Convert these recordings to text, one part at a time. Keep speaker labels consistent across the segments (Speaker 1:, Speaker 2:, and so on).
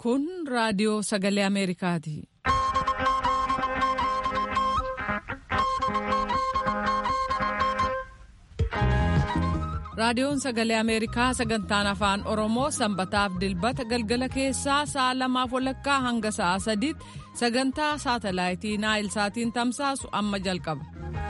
Speaker 1: Kun raadiyoo sagalee Ameerikaati. Raadiyoon sagalee Ameerikaa sagantaan afaan Oromoo sanbataaf dilbata galgala keessaa sa'a lamaaf walakkaa hanga sa'a sadiitti sagantaa saatalaayitii Naayil Saatiin tamsaasu amma jalqaba.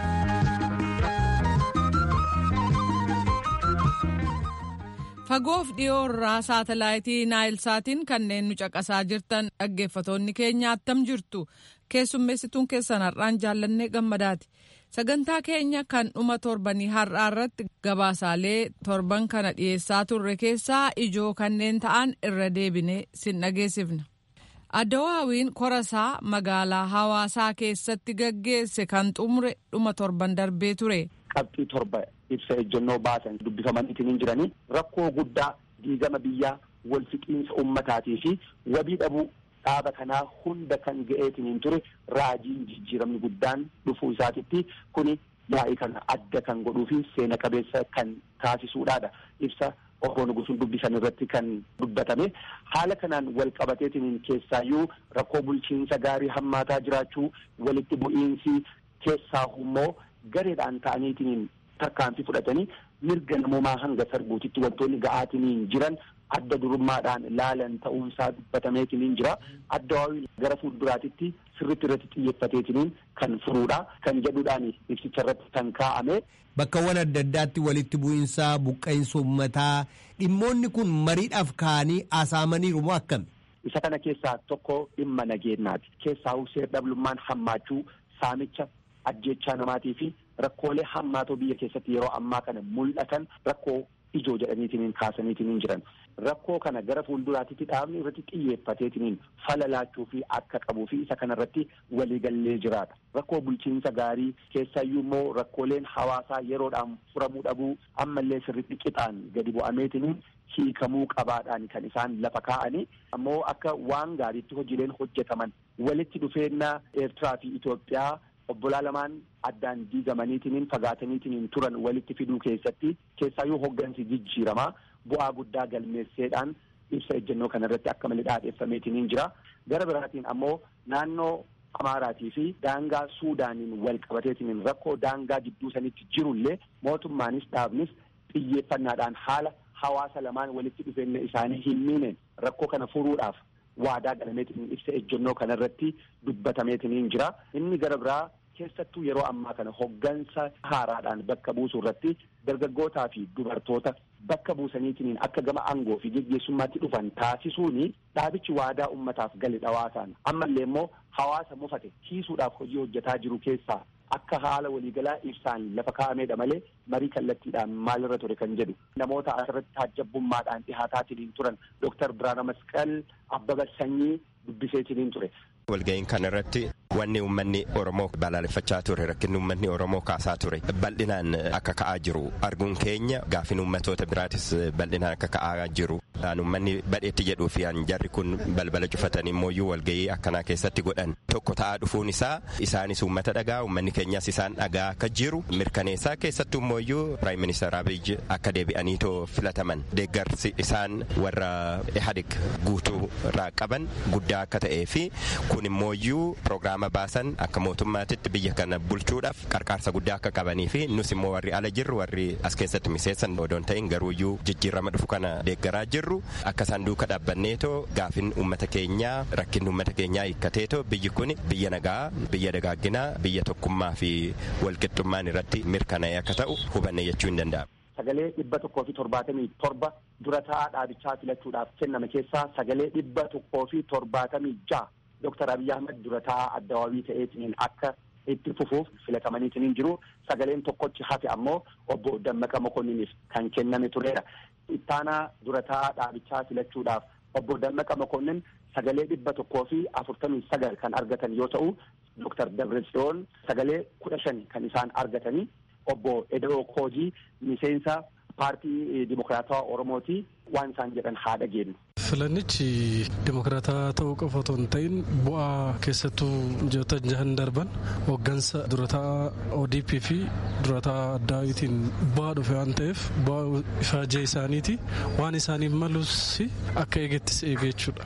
Speaker 1: Fagoof dhiyoo irraa saatalaayitii Naayil Saatiin kanneen nu caqasaa jirtan dhaggeeffatoonni keenya attam jirtu keessummeessituun keessan har'aan jaallannee gammadaati. Sagantaa keenya kan dhuma torbanii har'aa irratti gabaasaalee torban kana dhiyeessaa turre keessaa ijoo kanneen ta'an irra deebinee sin dhageessifna. Addawaawiin korasaa magaalaa hawaasaa keessatti gaggeesse kan xumure dhuma torban darbee ture.
Speaker 2: Qabxii torba ibsa ejjennoo baasan dubbifamaniitiin hin jiranii rakkoo guddaa diigama biyyaa wal fixiinsa ummataatii fi wabii dhabuu dhaaba kanaa hunda kan ga'eetiin hin ture raajiin jijjiiramni guddaan dhufuu isaatitti kuni yaa'ii kana adda kan godhuu fi seena qabeessa kan taasisuudhaadha ibsa obbo Nugusuun dubbisan irratti kan dubbatame haala kanaan wal qabateetiin keessaayyuu rakkoo bulchiinsa gaarii hammaataa jiraachuu walitti bu'iinsi keessaa immoo gareedhaan ta'aniitiin tarkaanfii fudhatanii mirga namoomaa hanga sarbuutitti wantoonni ga'aatiin jiran adda durummaadhaan laalan ta'uunsaa dubbatameetiin jira Addawaawii gara fuulduraatitti sirritti irratti xiyyeeffateetiin kan furuudha kan jedhuudhaan ibsicha irratti kan kaa'ame.
Speaker 3: Bakkawwan adda addaatti walitti bu'iinsaa buqqa'insa uummataa dhimmoonni kun mariidhaaf ka'anii haasa'amaniiru moo akkami?
Speaker 2: Isa kana keessaa tokko dhimma nageenyaati. Keessaa seer dhablummaan hammaachuu saamicha ajjechaa namaatii fi rakkoolee hammaatoo biyya keessatti yeroo ammaa kana mul'atan rakkoo ijoo jedhaniitiin kaasaniitiin jiran. Rakkoo kana gara fuulduraatitti dhaabni irratti xiyyeeffateetiin falalaachuu fi akka qabuu fi isa kanarratti waliigallee jiraata. Rakkoo bulchiinsa gaarii keessayyuu immoo rakkooleen hawaasaa yeroodhaan furamuu dhabuu ammallee sirriitti qixaan gadi bu'ameetiin hiikamuu qabaadhaan kan isaan lafa kaa'anii ammoo akka waan gaariitti hojiileen hojjetaman walitti dhufeennaa Eertiraa fi Itoophiyaa obbolaa lamaan addaan diigamaniitiin fagaataniitiin turan walitti fiduu keessatti keessaayyuu hoggansi jijjiiramaa bu'aa guddaa galmeesseedhaan ibsa ejjennoo kana irratti akka malee dhaadheeffameetiin jira gara biraatiin ammoo naannoo Amaaraatii fi daangaa Suudaaniin wal qabateetiin rakkoo daangaa gidduu sanitti jirullee mootummaanis dhaabnis xiyyeeffannaadhaan haala hawaasa lamaan walitti dhufeenya isaanii hin miineen rakkoo kana furuudhaaf waadaa galameetiin ibsa ejjennoo kana irratti dubbatameetiin jira inni gara biraa keessattuu yeroo ammaa kana hoggansa haaraadhaan bakka buusuu irratti dargaggootaa fi dubartoota bakka buusaniitiin akka gama aangoo fi geggeessummaatti dhufan taasisuuni dhaabichi waadaa ummataaf gale dhawaasaan ammallee immoo hawaasa mufate kiisuudhaaf hojii hojjetaa jiru keessaa akka haala waliigalaa ibsaan lafa kaa'ameedha malee marii kallattiidhaan maalirra ture kan jedhu namoota asirratti taajjabbummaadhaan dhihaataatiin turan Dooktar Biraana Masqal Abbaba Sanyii dubbiseetiin ture.
Speaker 4: Walga'iin kana irratti wanni uummanni Oromoo balaaleffachaa ture rakkinni uummanni Oromoo kaasaa ture bal'inaan akka ka'aa jiru arguun keenya gaafin uummatoota biraatis bal'inaan akka ka'aa jiru. Uummanni badheetti jedhuu fi jarri kun balbala cufatanii immoo walga'ii akkanaa keessatti godhan tokko ta'aa dhufuun isaa isaanis uummata dhagaa uummanni keenyas isaan dhagaa akka jiru mirkaneessaa keessattuu immoo Piraayim Ministeer Abiy akka deebi'aniitoo filataman deeggarsi isaan warra Ihadig guutuu irraa qaban guddaa akka ta'ee fi kun immoo piroogiraama baasan akka mootummaatitti biyya kana bulchuudhaaf qarqaarsa guddaa akka qabanii fi nus immoo warri ala jirru warri as keessatti miseessan odoon ta'in garuuyyuu jijjiirama dhufu kana deeggaraa jirru akka isaan duuka dhaabbanneetoo gaafin uummata keenyaa rakkinni uummata keenyaa hiikkateetoo biyyi kun biyya nagaa biyya dagaagginaa biyya tokkummaa fi walqixxummaan irratti mirkanaa'e akka ta'u hubanne jechuu hin danda'amu.
Speaker 2: Sagalee dhibba tokkoo fi torbaatamii torba dura taa'aa dhaabichaa filachuudhaaf kenname keessaa sagalee dhibba tokkoo fi torbaatamii ja'a Dooktar Abiy Ahmed dura taa'aa addawaawii ta'eetiin akka itti fufuuf filatamaniitiin jiru sagaleen tokkochi hafe ammoo obbo Dammaqa Mokonniniif kan kenname turedha. Ittaanaa dura taa'aa dhaabichaa filachuudhaaf obbo Dammaqa Mokonnin sagalee dhibba tokkoo fi afurtamii sagal kan argatan yoo ta'u Dooktar Dabratsiyoon sagalee kudha shan kan isaan argatanii obbo Edoo Koojii miseensa paartii Dimokiraatawaa Oromooti waan isaan jedhan haa dhageenyu.
Speaker 5: Filannichi dimokiraataa ta'uu qofa otoo hin ta'in bu'aa keessattuu ji'oota jahan darban hooggansa durataa ODP fi durataa addaawitiin bu'aa dhufe waan ta'eef bu'aa ifaajee isaaniiti waan isaaniif malus akka eegettis eege jechuudha.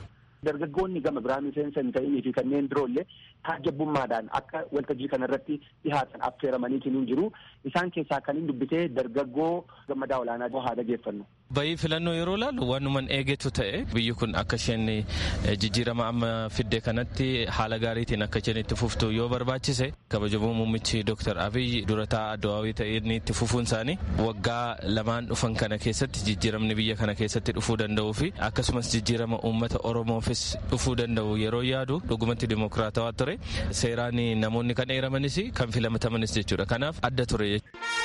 Speaker 2: dargaggoonni gama biraa miseensa hin ta'inii fi kanneen biroollee taajjabbummaadhaan akka waltajjii kanarratti dhihaatan affeeramaniitiin hin jiru isaan keessaa kan hin dubbitee dargaggoo gammadaa olaanaa haa dhageeffannu.
Speaker 6: Bayii filannoo yeroo ilaalu wanuman eegetu ta'e biyyi kun akka isheen jijjiirama amma fidde kanatti haala gaariitiin akka isheen itti fuftu yoo barbaachise kabajamoo muummichi Dr. Abiy durataa addawaawii ta'een itti fufuun isaanii waggaa lamaan dhufan kana keessatti jijjiiramni biyya kana keessatti dhufuu danda'uu fi akkasumas jijjiirama uummata Oromoofis dhufuu danda'u yeroo yaadu dhugumatti dimokiraatawaa ture seeraan namoonni kan eeramanis kan filatamanis jechuudha kanaaf adda ture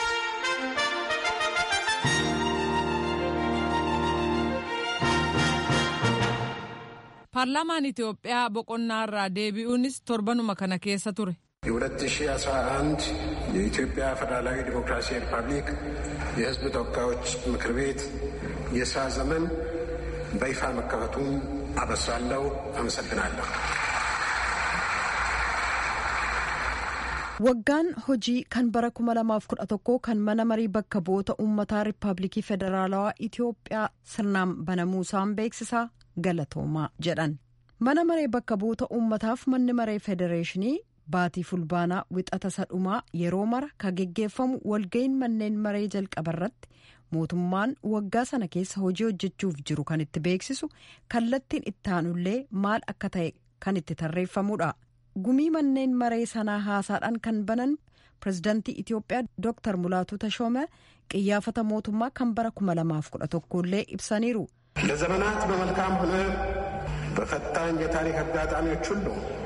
Speaker 1: paarlaamaan Itoophiyaa boqonnaa irraa deebi'uunis torbanuma kana keessa ture.
Speaker 7: የ2011 የኢትዮጵያ ፌዴራላዊ ዲሞክራሲያዊ ሪፐብሊክ የሕዝብ ተወካዮች ምክር ቤት የስራ ዘመን በይፋ መከፈቱን አበስራለሁ። አመሰግናለሁ።
Speaker 8: waggaan hojii kan bara 2011 kan mana marii bakka bu'oota uummataa riippaabilikii federaalawaa itiyoophiyaa sirnaan banamuusaan beeksisaa galatoomaa jedhan mana maree bakka bu'oota uummataaf manni maree federeeshinii baatii fulbaanaa wixata sadhumaa yeroo mara ka geggeeffamu walga'iin manneen maree jalqabarratti mootummaan waggaa sana keessa hojii hojjechuuf jiru kan itti beeksisu kallattiin ittaanullee maal akka ta'e kan itti tarreeffamudha. gumii manneen maree sanaa haasaadhaan kan banan pirezidaantii itiyoophiyaa dooktar mulaatu tashoome qiyyaafata mootummaa kan bara 2011 illee ibsaniiru.
Speaker 7: ለዘመናት በመልካም ሆነ በፈታኝ የታሪክ አጋጣሚዎች ሁሉ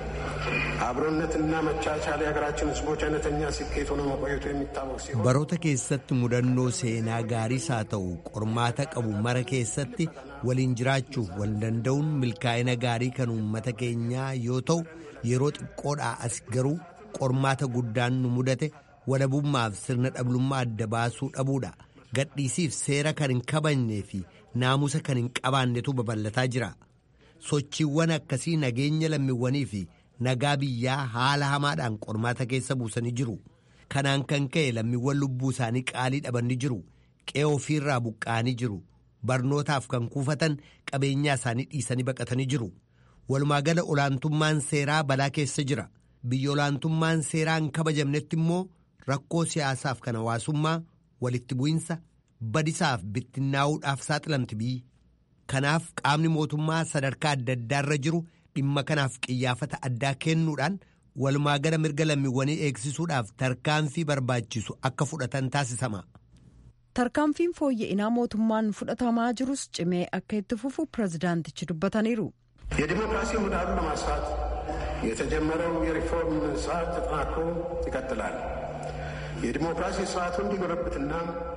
Speaker 7: አብሮነትና መቻቻል የሀገራችን ሕዝቦች አይነተኛ ስኬት ሆኖ መቆየቱ የሚታወቅ ሲሆን
Speaker 3: baroota keessatti mudannoo seenaa gaariis haa ta'u qormaata qabu mara keessatti waliin jiraachuuf wal danda'uun milkaa'ina gaarii kan uummata keenyaa yoo ta'u yeroo xiqqoodhaa as garuu qormaata guddaan nu mudate walabummaaf sirna dhablummaa adda baasuu dhabuudha gadhiisiif seera kan hin kabajnee fi naamusa kan hin qabaannetu babal'ataa jira sochiiwwan akkasii nageenya lammiiwwanii fi nagaa biyyaa haala hamaadhaan qormaata keessa buusanii jiru kanaan kan ka'e lammiiwwan lubbuu isaanii qaalii dhabanii jiru qe'ee ofiirraa buqqa'anii jiru barnootaaf kan kuufatan qabeenyaa isaanii dhiisanii baqatanii jiru. walumaagala olaantummaan seeraa balaa keessa jira biyya olaantummaan seeraa hin kabajamnetti immoo rakkoo siyaasaaf kan hawaasummaa walitti bu'insa badisaaf bittinnaa'uudhaaf saaxilamti biyyi kanaaf qaamni mootummaa sadarkaa adda addaarra jiru dhimma kanaaf qiyyaafata addaa kennuudhaan walumaagala mirga lammiiwwanii eegsisuudhaaf tarkaanfii barbaachisu akka fudhatan taasisama.
Speaker 8: tarkaanfiin fooyya'inaa mootummaan fudhatamaa jirus cimee akka itti fufu pirezidaantichi dubbataniiru.
Speaker 7: የዲሞክራሲ ምህዳሩን ለማስፋት የተጀመረው የሪፎርም ስርዓት ተጠናክሮ ይቀጥላል። የዲሞክራሲ ስርዓቱ እንዲጎለብትና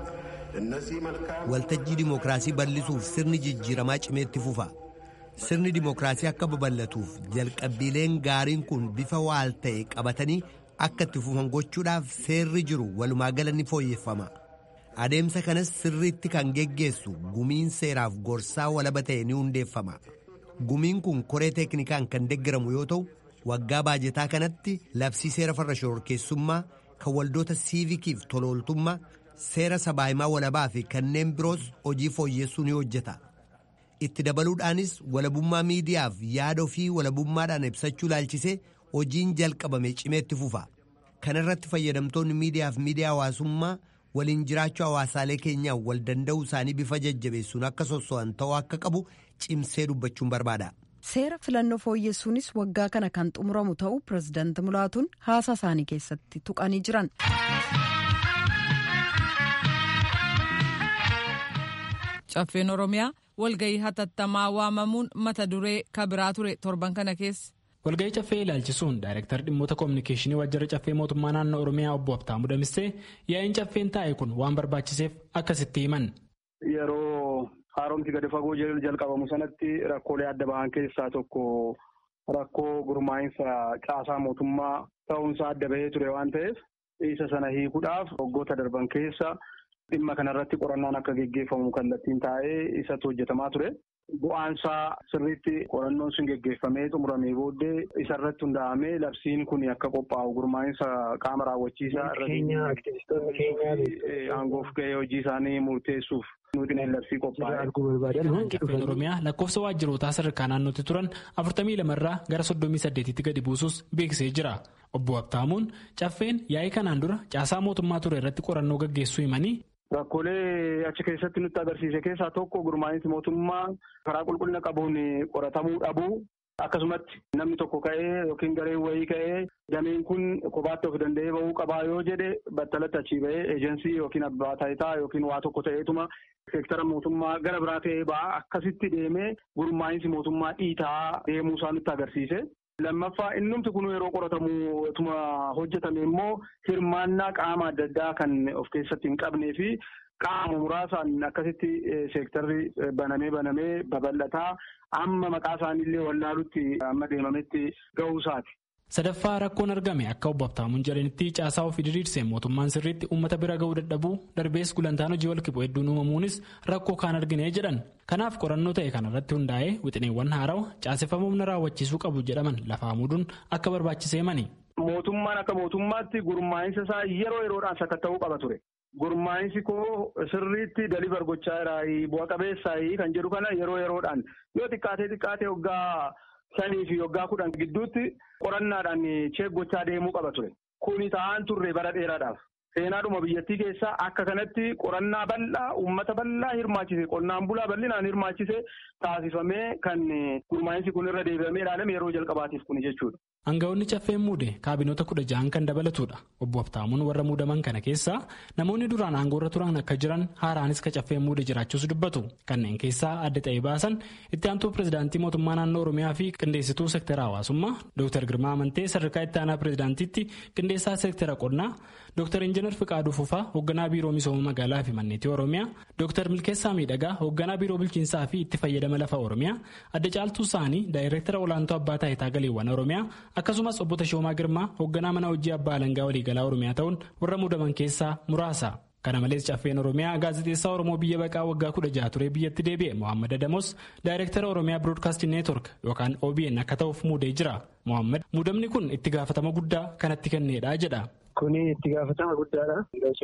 Speaker 7: እነዚህ መልካም
Speaker 3: waltajjii dimookiraasii bal'isuuf sirni jijjiiramaa cimeetti fufa sirni dimookiraasii akka babal'atuuf jalqabbiileen gaariin kun bifa waal ta'e qabatanii akka itti fufan gochuudhaaf seerri jiru walumaagala ni fooyyeffama adeemsa kanas sirriitti kan geggeessu gumiin seeraaf gorsaa walaba ta'e ni hundeeffama. gumiin kun koree teeknikaan kan deggaramu yoo ta'u waggaa baajetaa kanatti labsii seera farra shororkeessummaa kan waldoota siivikiif tolooltummaa seera sabaahimaa walabaa fi kanneen biroos hojii fooyyessuu ni hojjeta itti dabaluudhaanis walabummaa miidiyaaf yaada ofii walabummaadhaan ibsachuu laalchisee hojiin jalqabame cimeetti fufa kana irratti fayyadamtoonni miidiyaaf miidiyaa hawaasummaa waliin jiraachuu hawaasaalee keenyaa wal danda'uu isaanii bifa jajjabeessuun akka sosso'an ta'uu akka qabu cimsee dubbachuun barbaada.
Speaker 8: seera filannoo fooyyessuunis waggaa kana kan xumuramu ta'uu pirezidaanti mulaatuun haasaa isaanii keessatti tuqanii jiran.
Speaker 1: caffeen oromiyaa walgahii hatattamaa waamamuun mata duree kabiraa ture torban kana keessa.
Speaker 9: walgahii caffee ilaalchisuun daayirektar dhimmoota koominikeeshinii waajjira caffee mootummaa naannoo oromiyaa obbo Habtaamuu Damissee yaa'iin caffeen taa'e kun waan barbaachiseef akkasitti himan.
Speaker 10: Yeroo haaromsi gadi fagoo jalqabamu sanatti rakkoolee adda bahan keessaa tokko rakkoo gurmaa'insa caasaa mootummaa ta'uunsaa adda bahee ture waan ta'eef isa sana hiikuudhaaf waggoota darban keessa dhimma kanarratti qorannaan akka geggeeffamu kallattiin taa'ee isatti hojjetamaa ture. bu'aansaa sirriitti qorannoon sun geggeeffamee xumuramee booddee isarratti hundaa'amee labsiin kun akka qophaa'u gurmaa'insa qaama raawwachiisaa irratti aangoof ga'ee hojii isaanii murteessuuf nuti labsii qophaa'e.
Speaker 9: Oromiyaa lakkoofsa waajjirootaa sadarkaa naannootti turan afurtamii lamarraa gara soddomii saddeetitti gadi buusus beeksisee jira. Obbo Habtaamuun caffeen yaa'ii kanaan dura caasaa mootummaa ture irratti qorannoo gaggeessuu himanii.
Speaker 10: Rakkoolee achi keessatti nutti agarsiise keessaa tokko gurmaa'insi mootummaa karaa qulqullina qabuun qoratamuu dhabuu akkasumatti namni tokko ka'ee yookiin gareen wayii ka'ee dameen kun kophaatti of danda'ee bahuu qabaa yoo jedhe battalatti achii bahee eejensii yookiin abbaa taayitaa yookiin waa tokko ta'eetuma seektara mootummaa gara biraa ta'ee ba'a akkasitti deemee gurmaa'insi mootummaa dhiitaa deemuu isaa nutti agarsiise. Lammaffaa innumti kun yeroo qoratamu tuma hojjetame immoo hirmaannaa qaama adda addaa kan of keessatti hin qabnee fi qaama muraasaan akkasitti seektarri banamee banamee babal'ataa amma maqaa isaaniillee wallaalutti amma deemametti ga'uusaati.
Speaker 9: Sadaffaa rakkoon argame akka obbo Habtaamuun jedhanitti caasaa ofii diriirseen mootummaan sirriitti uummata bira ga'uu dadhabuu darbees gulantaan hojii walqixxuu hedduun uumamuunis rakkoo kaan argine jedhan. Kanaaf qorannoo ta'e kanarratti hundaa'ee wixineewwan haarawa caaseffama humna raawwachiisuu qabu jedhaman lafaa muuduun akka barbaachisee mani.
Speaker 10: Mootummaan akka mootummaatti gurmaa'insa isaa yeroo yeroodhaan sakatta'uu qaba ture. Gurmaa'insi koo sirriitti daliivar gochaa jiraayi bu'a qabeessaayi kan jedhu kana yeroo yeroodhaan yoo xiqqaatee xiqqaatee waggaa shanii fi waggaa kudhan gidduutti qorannaadhaan cheek gochaa deemuu qaba ture. Kuni ta'aan turre bara dheeraadhaaf. Seenaadhuma biyyattii keessaa akka kanatti qorannaa bal'aa uummata bal'aa hirmaachise qonnaan bulaa bal'inaan hirmaachise taasifamee kan gurmaa'insi kun irra deebi'amee ilaalame yeroo jalqabaatiif kuni jechuudha.
Speaker 9: Aangawoonni caffeen muude kaabinoota kudha ja'an kan dabalatudha. Obbo Habtaamuun warra muudaman kana keessaa namoonni duraan aangoorra turan akka jiran haaraanis ka caffeen muude jiraachuus dubbatu. Kanneen keessaa adda ta'ee baasan itti aantuu pirezidaantii mootummaa naannoo Oromiyaa fi qindeessituu seektara hawaasummaa Dr. Girmaa Amantee sadarkaa itti aanaa pirezidaantiitti qindeessaa seektara qonnaa Dr. Injiinar Fiqaaduu Fufaa hoogganaa biiroo misooma magaalaa fi manneetii Oromiyaa Dr. Milkeessaa Miidhagaa hoogganaa biiroo bulchiinsaa fi itti fayyadama lafa Oromiyaa adda caaltuu isaanii daayireektara olaantuu abbaa taayitaa galiiwwan Oromiyaa akkasumas obbo Tashoomaa Girmaa hoogganaa mana hojii abbaa alangaa waliigalaa Oromiyaa ta'uun warra muudaman keessaa muraasa. Kana malees caffeen Oromiyaa gaazexeessaa Oromoo biyya baqaa waggaa kudha jaha ture biyyatti deebi'e Mohaammed Adamos daayireektara Oromiyaa Broadcasting Network yookaan OBN akka ta'uuf muudee jira. Mohaammed muudamni kun itti gaafatama guddaa kanatti kenneedha jedha.
Speaker 11: Kuni itti gaafatama guddaadha.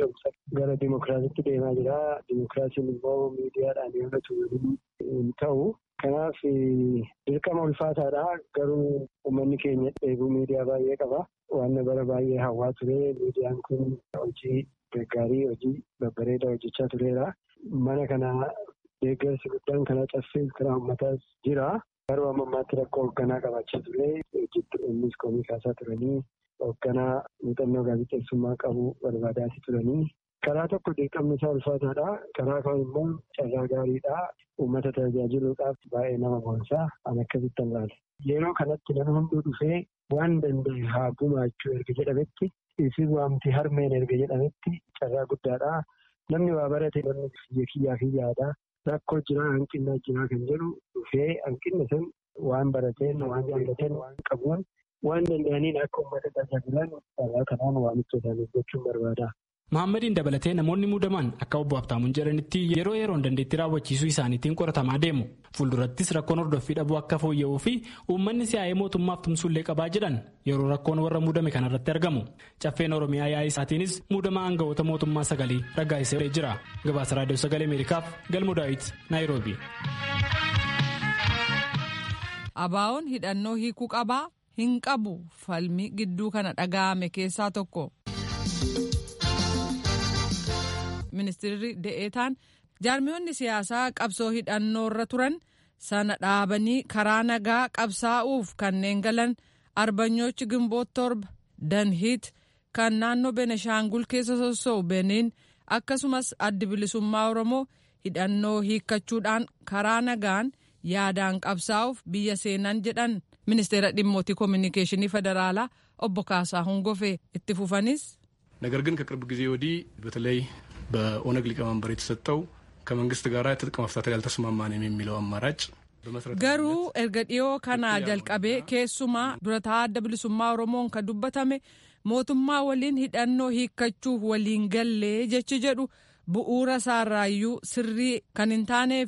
Speaker 11: Gara dimokiraasiitti deemaa jira. Dimokiraasiin immoo miidiyaadhaan yommuu hin ta'u. Kanaaf dirqama ulfaataadha. Garuu uummanni keenya dheebuu miidiyaa baay'ee qaba. Waan bara baay'ee hawwaa ture. Miidiyaan kun hojii gaggaarii hojii babbareedaa hojjechaa tureera. Mana kana deeggarsi guddaan kana caffee karaa uummataas jira. Garuu amma ammaatti rakkoo hoogganaa qabaachaa ture. Innis komii kaasaa turanii hoogganaa muuxannoo gaazexeessummaa qabu barbaadaati turanii. Karaa tokko dirqamni isaa ulfaataadha. Karaa kaan immoo carraa gaariidha. Uummata tajaajiluudhaaf baay'ee nama boonsaa an akkasitti ilaala. Yeroo kanatti nama hunduu dhufee waan danda'e haa gumaachuu erga jedhametti isin waamti harmeen erga jedhametti carraa guddaadha. Namni waa barate namni biyya kiyyaa fi yaada. Rakkoo jiraa hanqinaa jiraa kan jedhu dhufee hanqinna sun waan barateen waan jaallateen waan qabuun waan danda'aniin akka uummata tajaajilan carraa kanaan waamicha isaanii gochuun barbaada.
Speaker 9: Mahaammadiin dabalatee namoonni muudaman akka obbo Habtaamuun jedhanitti yeroo yeroon dandeettii raawwachiisuu isaaniitiin qoratamaa deemu. Fuuldurattis rakkoon hordoffii dhabuu akka fooyya'uu fi uummanni si'aa'ee mootummaaf tumsuullee qabaa jedhan yeroo rakkoon warra muudame kanarratti argamu. Caffeen Oromiyaa yaa'ii isaatiinis muudama aangawoota mootummaa sagalee raggaasisee jira. Gabaasa Raadiyoo Sagalee Ameerikaaf Galmoo Daawit Naayiroobi.
Speaker 1: Abaawoon hidhannoo hiikuu qabaa hin qabu falmii gidduu kana dhaga'ame keessaa tokko. ministeerri de'eetaan jaarmiyoonni siyaasaa qabsoo hidhannoorra turan sana dhaabanii karaa nagaa qabsaa'uuf kanneen galan arbanyoochi gimboot torba danhiit kan naannoo beneshaangul keessa sossoo'u beniin akkasumas addi bilisummaa oromoo hidhannoo hiikkachuudhaan karaa nagaan yaadaan qabsaa'uuf biyya seenan jedhan ministeera dhimmootii koominikeeshinii federaalaa obbo Kaasaa Hongofee itti fufanis.
Speaker 5: ነገር ግን ከቅርብ ጊዜ ወዲህ በተለይ በኦነግ ሊቀመንበር የተሰጠው ከመንግስት ጋር ትጥቅ መፍታት ያልተስማማንም የሚለው አማራጭ
Speaker 1: garuu erga dhiyoo kanaa jalqabee keessumaa durataa adda bilisummaa oromoon kan dubbatame mootummaa waliin hidhannoo hiikkachuuf waliin gallee jechi jedhu bu'uura isaarraayyuu sirrii kan hin taanee fi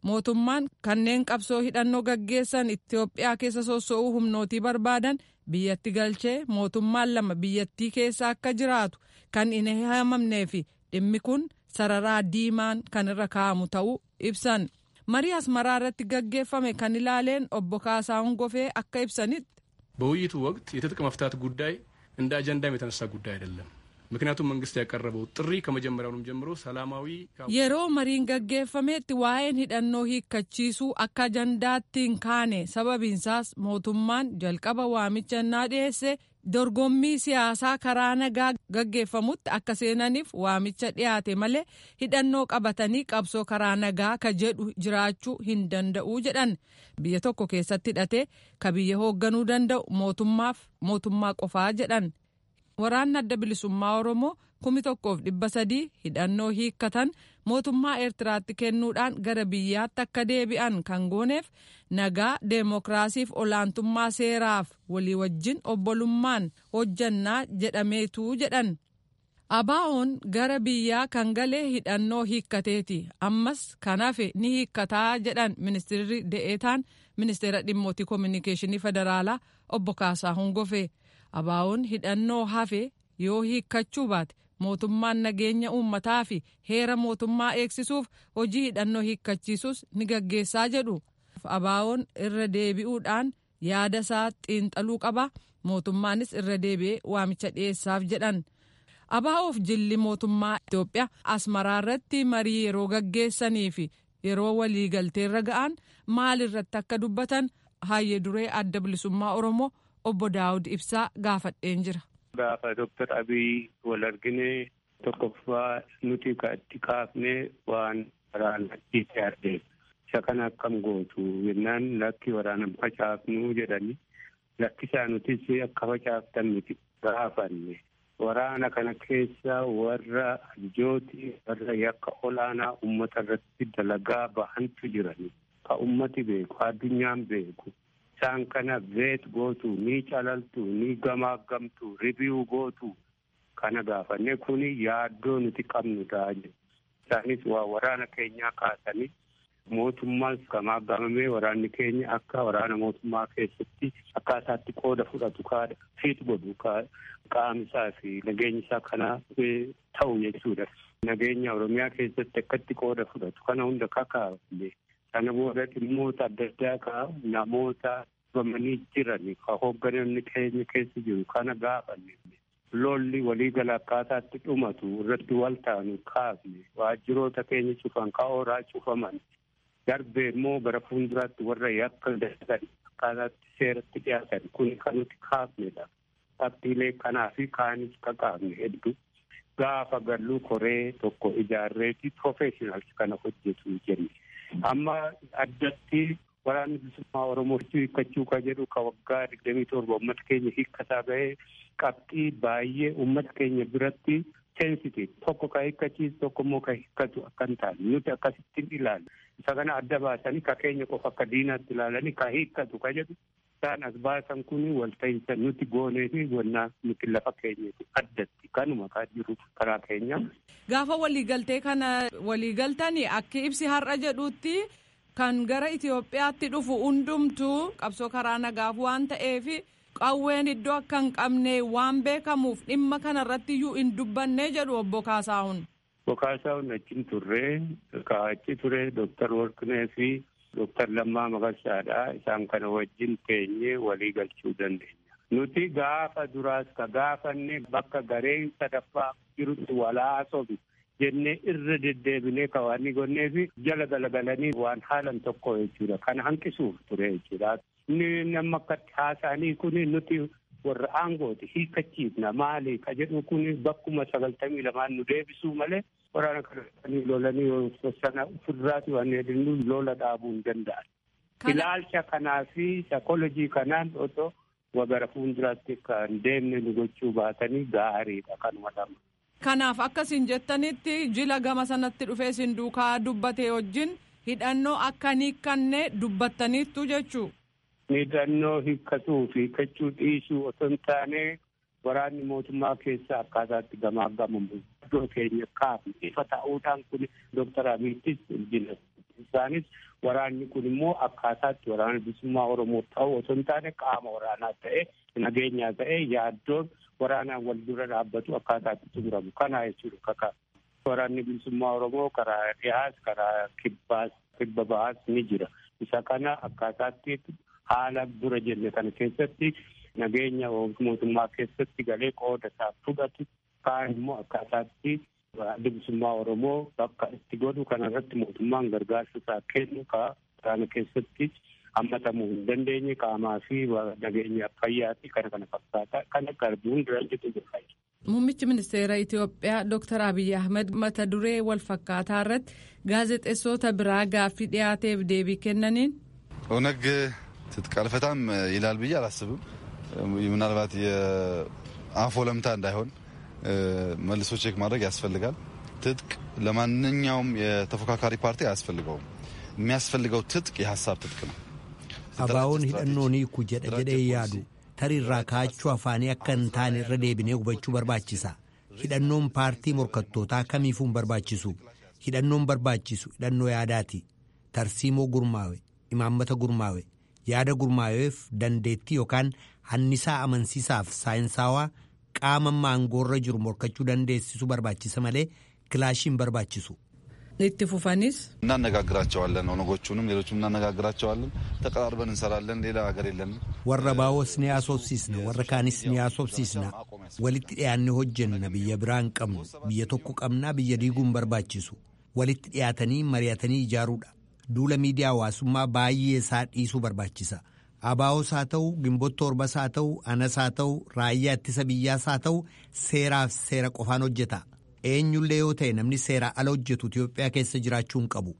Speaker 1: mootummaan kanneen qabsoo hidhannoo gaggeessan Itoophiyaa keessa soso'uu humnootii barbaadan biyyatti galchee mootummaan lama biyyattii keessa akka jiraatu kan hin haamamnee fi dhimmi kun sararaa diimaan kan irra kaa'amu ta'uu ibsan. marii asmaraa irratti gaggeeffame kan ilaaleen obbo Kaasaahun Gofee akka ibsanitti.
Speaker 12: በውይይቱ ወቅት የትጥቅ መፍታት ጉዳይ እንደ አጀንዳም የተነሳ ጉዳይ አይደለም። ምክንያቱም መንግስት ያቀረበው ጥሪ ከመጀመሪያውንም ጀምሮ ሰላማዊ
Speaker 1: yeroo mariin gaggeeffametti waa'een hidhannoo hiikkachiisuu akka ajandaatti hin kaane sababiinsaas mootummaan jalqaba waamicha innaa dhiyeesse dorgommii siyaasaa karaa nagaa gaggeeffamutti akka seenaniif waamicha dhiyaate malee hidhannoo qabatanii qabsoo karaa nagaa ka jedhu jiraachuu hin danda'u jedhan biyya tokko keessatti hidhatee ka biyya hoogganuu danda'u mootummaaf mootummaa qofaa jedhan. waraanni adda bilisummaa oromoo kumi tokkoof dhibba sadii hidhannoo hiikkatan mootummaa eertiraatti kennuudhaan gara biyyaatti akka deebi'an kan gooneef nagaa deemokiraasiif olaantummaa seeraaf walii wajjin obbolummaan hojjannaa jedhameetu jedhan. abaa'oon gara biyyaa kan galee hidhannoo hiikkateeti ammas kan hafe ni hiikkataa jedhan ministeerri de'eetaan ministeera dhimmootii koominikeeshinii federaalaa obbo Kaasaahun Gofee. abaa'oon hidhannoo hafe yoo hiikkachuu baate mootummaan nageenya uummataa fi heera mootummaa eegsisuuf hojii hidhannoo hiikkachiisus ni gaggeessaa jedhu abaa'oon irra deebi'uudhaan yaada isaa xiinxaluu qaba mootummaanis irra deebi'ee waamicha dhiyeessaaf jedhan abaa'oof jilli mootummaa Itoophiyaa asmaraa irratti marii yeroo gaggeessanii fi yeroo waliigalteerra ga'an maal irratti akka dubbatan hayyee duree adda bilisummaa oromoo. obbo Daawud Ibsaa gaafadheen jira.
Speaker 13: Gaafa Dooktar Abiy wal argine tokkoffaa nuti itti kaafne waan waraana dhiisee argee isa kana akkam gootu jennaan lakki waraana facaafnu jedhani lakkisaa nutis akka facaaftan miti gaafanne waraana kana keessa warra ajjooti warra yakka olaanaa ummata irratti dalagaa bahantu jirani ka ummati beeku addunyaan beeku. isaan kana veet gootu ni calaltu ni gamaagamtu ribiu gootu kana gaafanne kuni yaaddoo nuti qabnu ta'a isaanis waa waraana keenyaa kaasanii mootummaas gamaagamamee waraanni keenya akka waraana mootummaa keessatti akkaataatti qooda fudhatu kaadha fiit godhu qaamisaa fi nageenya isaa kana ta'u jechuudha. Nageenya Oromiyaa keessatti akkatti qooda fudhatu kana hunda kakaafne kana booda dhimmoota adda addaa ka namoota dhufamanii jiran ka hoogganamni keenya keessa jiru kana gaafanne lolli waliigala akkaataatti dhumatu irratti wal taanu kaafne waajjiroota keenya cufan ka ooraa cufaman darbee immoo bara fuulduraatti warra yakka dalagan akkaataatti seeratti dhiyaatan kun kan nuti kaafnedha. Qabxiilee kanaa fi kaanis kakaafne hedduu gaafa galluu koree tokko ijaarreeti professionals kana hojjetu jenne. amma addatti waraanni bilisummaa oromoo hiikkachuu ka jedhu ka waggaa digdamii torba ummata keenya hiikkataa ga'ee qabxii baay'ee ummata keenya biratti sensitive tokko ka hiikkachiisu tokko immoo ka hiikkatu akka hin taane nuti akkasittiin ilaalla isa kana adda baasanii ka keenya qofa akka diinaatti ilaalanii ka hiikkatu ka jedhu isaan as baasan kun walta'iinsa nuti goonee fi wannaa nuti lafa keenyatti addatti kanuma ka jiru karaa keenya.
Speaker 1: Gaafa waliigaltee kana waliigaltanii akka ibsi har'a jedhutti kan gara Itoophiyaatti dhufu hundumtuu qabsoo karaa nagaaf waan ta'eef qawween iddoo akka hin qabne waan beekamuuf dhimma kana irratti iyyuu hin dubbanne jedhu obbo Kaasaahun.
Speaker 13: Obbo Kaasaahun achiin turree kaachi ture Dooktar Warqinee fi Dooktar Lammaa Magarsaadha isaan kana wajjin teenyee walii galchuu dandeenya. Nuti gaafa duraas ka gaafanne bakka gareen sadaffaa jirutti walaasofi jennee irra deddeebinee ka waan gonnee fi jala galagalanii waan haalan tokko jechuudha. Kana hanqisuuf ture jechuudha. Inni nama akkatti haasa'anii kun nuti warra aangooti hiikkachiifna maali ka jedhu kun bakkuma sagaltamii lamaan nu deebisuu malee waraana kana lolanii sana ofirraati waan hedduun lola dhaabuu hin danda'an. Ilaalcha kanaa fi sakolojii kanaan otoo wagara fuulduraatti kan deemne nu gochuu baatanii gaariidha kanuma lama.
Speaker 1: Kanaaf akkasiin jettanitti jila gama sanatti dhufee isin duukaa dubbate wajjin hidhannoo akka hin hiikkanne dubbattaniittu jechuu.
Speaker 13: Hidhannoo hiikkatuu fi hiikkachuu dhiisuu otoo hin taane waraanni mootummaa keessa akkaataatti gamaagamamu iddoo keenya kaafne ifa ta'uudhaan kun Dooktar Abiyyiis jila isaanis waraanni kun immoo akkaataatti waraana bilisummaa oromoo ta'u osoo hin taane qaama waraanaa ta'e nageenyaa ta'e yaaddoon waraanaan wal dura dhaabbatu akkaataatti xumuramu kana jechuudha kaka waraanni bilisummaa oromoo karaa dhiyaas karaa kibbaas kibba bahaas ni jira isa kana akkaataatti haala dura jenne kana keessatti nageenya mootummaa keessatti galee qooda isaa fudhatu kaan immoo akkaataatti bilisummaa oromoo bakka itti godhu kanarratti mootummaan gargaarsa isaa kennu ka kana keessatti hammatamuu hin dandeenye qaamaa fi nageenya fayyaa fi kana kana fakkaata kana garbuun dura jiru jira.
Speaker 1: Muummichi ministeera Itoophiyaa Dr. Abiyyi Ahmed mata duree wal fakkaataa irratti gaazexeessota biraa gaaffii dhiyaateef deebii kennaniin.
Speaker 14: ኦነግ ትጥቅ አልፈታም ይላል ብዬ አላስብም። ምናልባት የአፎ ለምታ እንዳይሆን መልሶ ቼክ ማድረግ ያስፈልጋል። ትጥቅ ለማንኛውም የተፎካካሪ ፓርቲ አያስፈልገውም። የሚያስፈልገው ትጥቅ የሀሳብ ትጥቅ ነው።
Speaker 3: Abaawoon hidhannoon hiiku jedha jedhee yaadu tariirraa kaachuu afaanii akka hin taane irra deebinee hubachuu barbaachisa. Hidhannoon paartii morkattootaa kamiifuu hin barbaachisu. Hidhannoon barbaachisu hidhannoo yaadaati. Tarsiimoo gurmaawe, imaammata gurmaawe, yaada gurmaaweef dandeettii yookaan hannisaa amansiisaaf saayinsaawaa qaama maangoorra jiru morkachuu dandeessisu barbaachisa malee kilaashii hin barbaachisu.
Speaker 1: itti fufanis
Speaker 14: እናነጋግራቸዋለን ኦነጎቹንም ሌሎችም እናነጋግራቸዋለን። ተቀራርበን እንሰራለን። ሌላ ሀገር የለንም።
Speaker 3: warra baawos ni haasofsiisna warra kaanis ni haasofsiisna walitti dhiyaanne hojjenna biyya biraa hin qabnu biyya tokko qabnaa biyya diiguu hin barbaachisu walitti dhiyaatanii mari'atanii ijaaruudha duula miidiyaa hawaasummaa baay'ee isaa dhiisuu barbaachisa abaawos haa ta'u gimboota torbas haa ta'u anas haa ta'u raayyaa ittisa biyyaas haa ta'u seeraaf seera qofaan hojjeta eenyullee yoo ta'e namni seeraa ala hojjetu Itoophiyaa keessa jiraachuu hin qabu.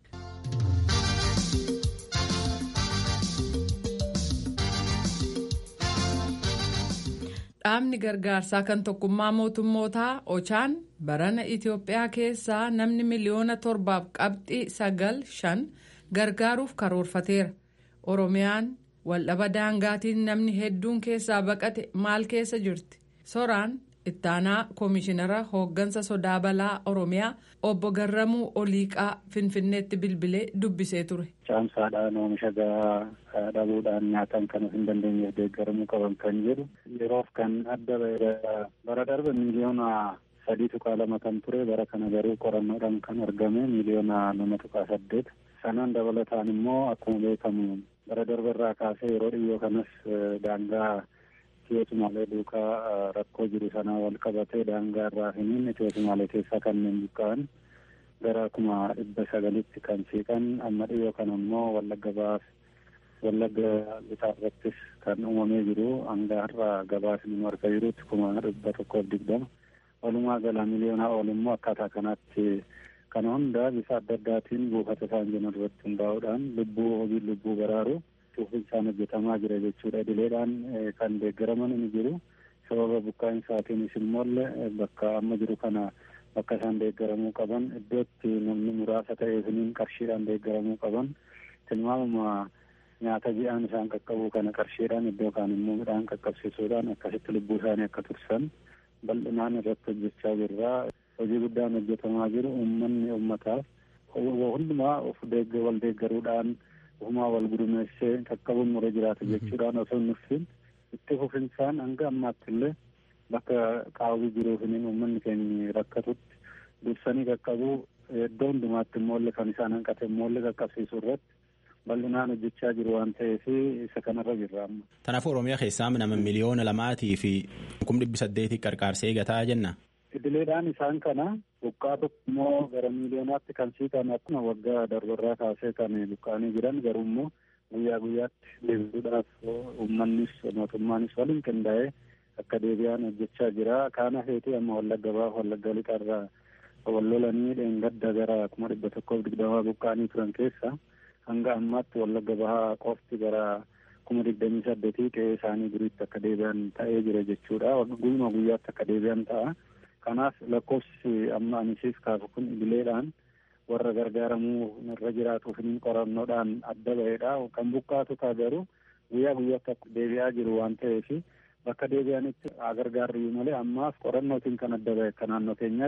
Speaker 1: Dhaabni gargaarsaa kan tokkummaa mootummootaa Ochaan barana Itoophiyaa keessaa namni miliyoona torbaaf qabxii sagal shan gargaaruuf karoorfateera. Oromiyaan waldhaba daangaatiin namni hedduun keessaa baqate maal keessa jirti? Soraan ittaanaa koomishinara hooggansa sodaa balaa Oromiyaa obbo Garramuu Oliiqaa Finfinneetti bilbilee dubbisee ture.
Speaker 15: Caamsaadhaan oomisha gahaa dhabuudhaan nyaatan kan hin dandeenyeef deeggaramuu qaban kan jedhu yeroof kan adda bara darbe miiliyoona sadii tuqaa lama kan ture bara kana garuu qorannoodhaan kan argame miiliyoona lama tuqaa saddeet sanaan dabalataan immoo akkuma beekamu bara darbe irraa kaasee yeroo dhiyoo kanas daangaa Itiyoo Sumaalee duukaa rakkoo jiru sanaa wal qabatee daangaa irraa hiniin Itiyoo Sumaalee keessaa kanneen buqqa'an gara kuma dhibba sagalitti kan siiqan amma dhiyoo kana immoo wallagga baas wallagga bitaa irrattis kan uumamee jiru hanga har'a gabaasni nu argaa jirutti kuma dhibba tokkoof digdama walumaa gala miliyoonaa ol immoo akkaataa kanaatti kana hunda bifa adda addaatiin buufata isaan jiran irratti hundaa'uudhaan lubbuu hojii lubbuu baraaru cuufinsaan hojjetamaa jira jechuudha idileedhaan kan deeggaraman ni jiru sababa buqqaa'insaaatiinis immoo bakka amma jiru kana bakka isaan deeggaramuu qaban iddootti namni muraasa ta'eefiniin qarshiidhaan deeggaramuu qaban tilmaamuma nyaata ji'aan isaan qaqqabuu kana qarshiidhaan iddoo kaan immoo midhaan qaqqabsiisuudhaan akkasitti lubbuu isaanii akka tursan bal'inaan irratti hojjechaa jirra hojii guddaan hojjetamaa jiru uummanni uummataaf hundumaa of wal deeggaruudhaan ofumaa wal gudumeessee qaqqabuun nurra jiraata jechuudhaan osoo nuffin itti fufinsaan hanga ammaatti illee bakka qaawwii jiruufiniin uummanni keenya rakkatutti dursanii qaqqabuu iddoo hundumaatti immoo kan isaan hanqate immoo qaqqabsiisuu irratti bal'inaan hojjechaa jiru waan ta'eef isa kanarra jirra amma.
Speaker 16: Kanaafuu Oromiyaa keessaa nama miliyoona lamaatii fi kum dhibbi saddeetii qarqaarsee gataa jenna.
Speaker 15: Idileedhaan isaan kana buqqaa tokko immoo gara miiliyoonaatti kan siiqan akkuma waggaa darbarraa kaasee kan buqqaanii jiran garuu immoo guyyaa guyyaatti deebisuudhaaf uummannis mootummaanis waliin qindaa'ee akka deebi'an hojjechaa jira. Kaana feetii amma wallagga baaf wallagga lixarraa wal lolanii dheengadda gara kuma dhibba tokkoof digdamaa buqqaanii turan keessa hanga ammaatti wallagga bahaa qofti gara kuma digdamii saddeetii qe'ee isaanii duriitti akka deebi'an ta'ee jira jechuudha. Guyyuma guyyaatti akka deebi'an ta'a. Kanaaf lakkoofsi amma anisiif kaasu kun idileedhaan warra gargaaramuu irra jiraatuuf qorannoodhaan adda ba'eedha. Kan buqqaatu ta'a garuu guyyaa guyyaatti akka deebi'aa jiru waan ta'eef bakka deebi'anitti gargaarri malee ammaaf qorannootiin kan adda ba'e akka naannoo keenyaatti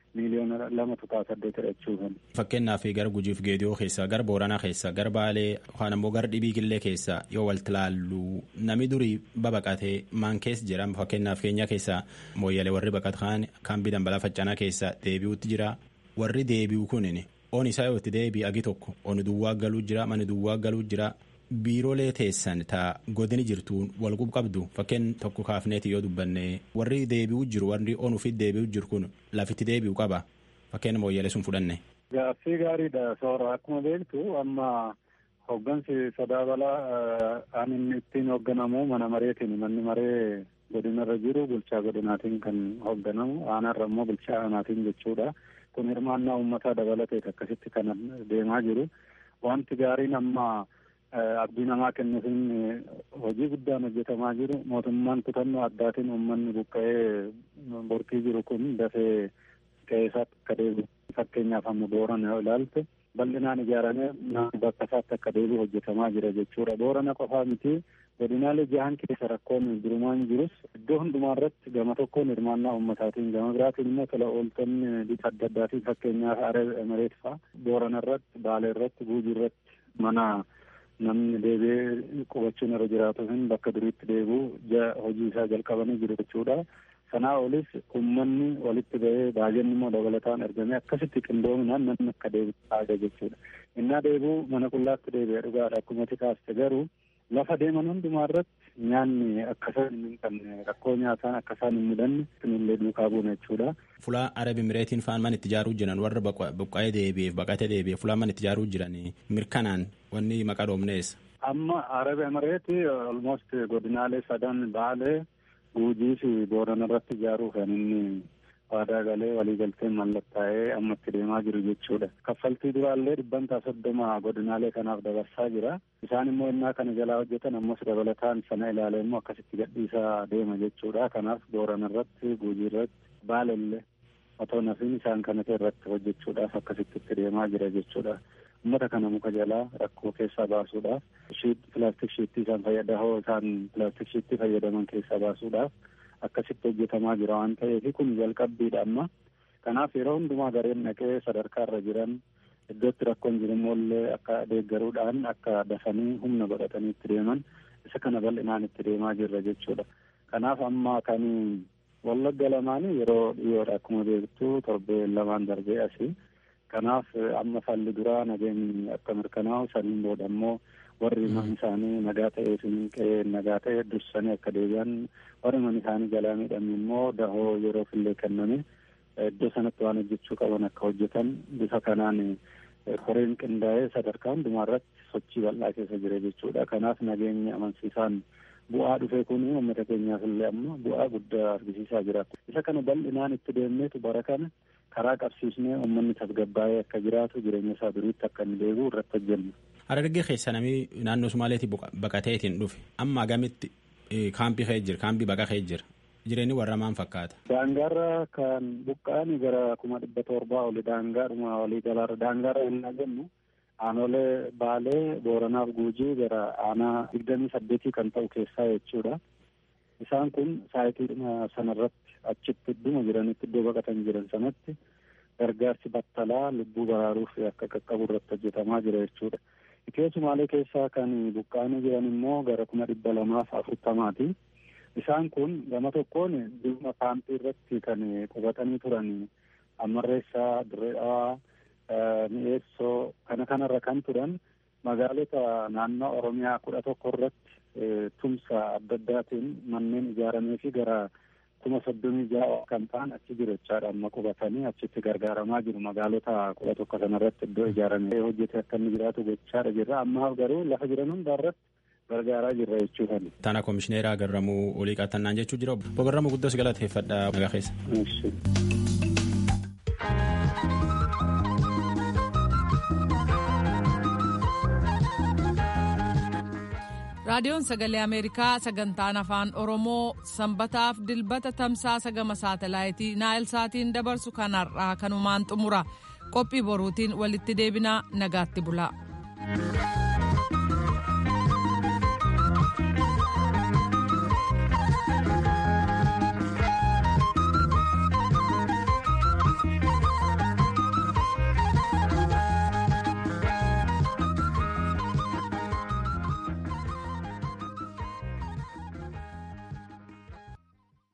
Speaker 15: miiliyoona lama tuqaa saddeetidha jechuudha.
Speaker 16: Fakkeenyaaf gara Gujiif Geediyoo keessa gara Booranaa keessa gara Baalee yookaan ammoo gara Dhibii Killee keessa yoo walti laallu nami durii babaqatee maan keessa jira fakkeenyaaf keenya keessa mooyyalee warri baqatan kaambii dambalaa faccanaa keessa deebi'utti jira warri deebi'u kunin on isaa yoo itti deebi'e agi tokko on duwwaa galuu jira mani duwwaa galuu jira biiroolee teessan taa godini jirtuun wal qabdu fakkeen tokko kaafneeti yoo dubbanne warri deebi'u jiru warri on ufit deebi'u jiru kun lafitti deebi'u qaba fakkeen mooyyalee sun fudhanne.
Speaker 15: Gaaffii gaariidha soora akkuma beektu amma hooggansi sadaa balaa aan inni ittiin hoogganamu mana mareetiin manni maree godinarra jiru bulchaa godinaatiin kan hoogganamu aanarra immoo bulchaa aanaatiin jechuudha. kun hirmaannaa uummataa dabalateet akkasitti kan deemaa jiru wanti gaariin amma abdii namaa kennuufin hojii guddaan hojjetamaa jiru mootummaan kutannoo addaatiin uummanni buqqa'ee borkii jiru kun dafee qe'eesaatti akka deebi'u fakkeenyaaf amma boorana yoo ilaalte bal'inaan ijaaramee bakka isaatti akka deebi'u hojjetamaa jira jechuudha boorana qofaa miti godinaalee jahan keessa rakkoon durumaan jirus iddoo hundumaa irratti gama tokkoon hirmaannaa uummataatiin gama biraatiin immoo tola ooltonni bifa adda addaatiin fakkeenyaaf aree mareet fa'a boorana irratti baalee irratti guujii irratti mana namni deebi'ee qubachuun irra jiraatu hin bakka duriitti deebi'u hojii isaa jalqabanii jiru jechuudha. Sanaa olis uummanni walitti ba'ee baay'inni immoo dabalataan ergamee akkasitti qindoominaan namni akka deebi'u taasisa jechuudha. Innaa deebi'u mana qullaatti deebi'ee dhugaadha akkuma kaaste garuu lafa deeman hundumaa irratti nyaanni akkasaan hin qabne rakkoo nyaataan akkasaan hin mudanne kunillee duukaa buuna jechuudha.
Speaker 16: Fulaa Arabi Mireetiin faan man itti ijaaruu jiran warra buqqa'ee deebi'eef baqatee deebi'eef fulaa man itti ijaaruu jiran mirkanaan wanni maqaa dhoomneessa.
Speaker 15: Amma Arabi Mireetii almost godinaalee sadan baalee guujii fi boorana irratti ijaaruu kan inni waadaa galee waliigalteen mallattaa'ee amma itti deemaa jiru jechuudha. Kaffaltii duraallee dhibbantaa soddoma godinaalee kanaaf dabarsaa jira. Isaan immoo innaa kana jalaa hojjetan ammas dabalataan sana ilaalee immoo akkasitti gadhiisaa deema jechuudha. Kanaaf boorana irratti guujii irratti baalellee otoo nafiin isaan kanate irratti hojjechuudhaaf akkasitti itti deemaa jira jechuudha. Uummata kana muka jalaa rakkoo keessaa baasuudhaaf pilaastik shiittii isaan fayyadahoo isaan pilaastik shiittii fayyadaman keessaa baasuudhaaf akkasitti hojjetamaa jira waan ta'eef kun jalqabbiidha amma kanaaf yeroo hundumaa gareen dhaqee sadarkaa irra jiran iddootti rakkoon jiru immoollee akka deeggaruudhaan akka dafanii humna godhatanii itti deeman isa kana bal'inaan itti deemaa jirra jechuudha kanaaf amma kan wallagga lamaanii yeroo dhiyoodha akkuma beektu torbee lamaan darbee asii kanaaf amma falli duraa nageenyi akka mirkanaa'u saniin booda immoo warri mana isaanii nagaa ta'ee qe'ee nagaa ta'e dursanii akka deebi'an warri mana isaanii jalaa miidhame immoo dahoo yeroo fillee kenname iddoo sanatti waan hojjechuu qaban akka hojjetan bifa kanaan koreen qindaa'ee sadarkaa hundumaa irratti sochii bal'aa keessa jira jechuudha kanaaf nageenya amansiisaan bu'aa dhufe kun uummata keenyaaf illee amma bu'aa guddaa argisiisaa jira isa kana bal'inaan itti deemneetu bara kana karaa qabsiisnee uummanni tasgabbaa'ee akka jiraatu jireenya isaa duriitti akka inni deebi'u irratti hojjenna.
Speaker 16: Harargee keessa namni naannoo Sumaaleetii baqateetiin dhufe amma agamitti kaampii ka'ee jira kaampii baqa ka'ee jira jireenyi warra maan fakkaata.
Speaker 15: Daangaarra kan buqqa'an gara kuma dhibba torbaa oli daangaadhuma walii galaarra daangaarra yennaa jennu aanolee baalee booranaaf guujii gara aanaa digdamii saddeetii kan ta'u keessaa jechuudha. Isaan kun saayitii sanarratti achitti idduma jiranitti iddoo baqatan jiran sanatti gargaarsi battalaa lubbuu baraaruuf akka qaqqabu irratti hojjetamaa jira jechuudha. Itiyoo Sumaalee keessaa kan buqqaanii jiran immoo gara kuma dhibba lamaaf afurtamaati. Isaan kun gama tokkoon dhimma kaampii irratti kan qubatanii turan Ammarreessaa, Dirree Dhawaa, Mi'eessoo kana kanarra kan turan magaalota naannoo Oromiyaa kudha tokko irratti tumsa adda addaatiin manneen ijaaramee fi gara kuma soddomii ja'a kan ta'an achi jiru jechaadha amma qubatanii achitti gargaaramaa jiru magaalota kudha tokko sanarratti iddoo ijaaramee hojjete akka inni jiraatu gochaadha jirra ammaaf garuu lafa jiran hunda irratti gargaaraa jirra jechuudha.
Speaker 16: Taana komishineeraa Garramuu olii qaxannaan jechuu jira. Obbo Garramuu guddaa si galateeffadha nagaa keessa.
Speaker 1: raadiyoon sagalee ameerikaa sagantaan afaan oromoo sanbataaf dilbata tamsaasa gama saatalaayitii naayil saatiin dabarsu kanarraa kanumaan xumura qophii boruutiin walitti deebinaa nagaatti bulaa.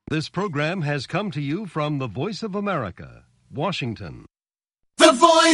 Speaker 17: This program has come to you from the Voice of America, Washington.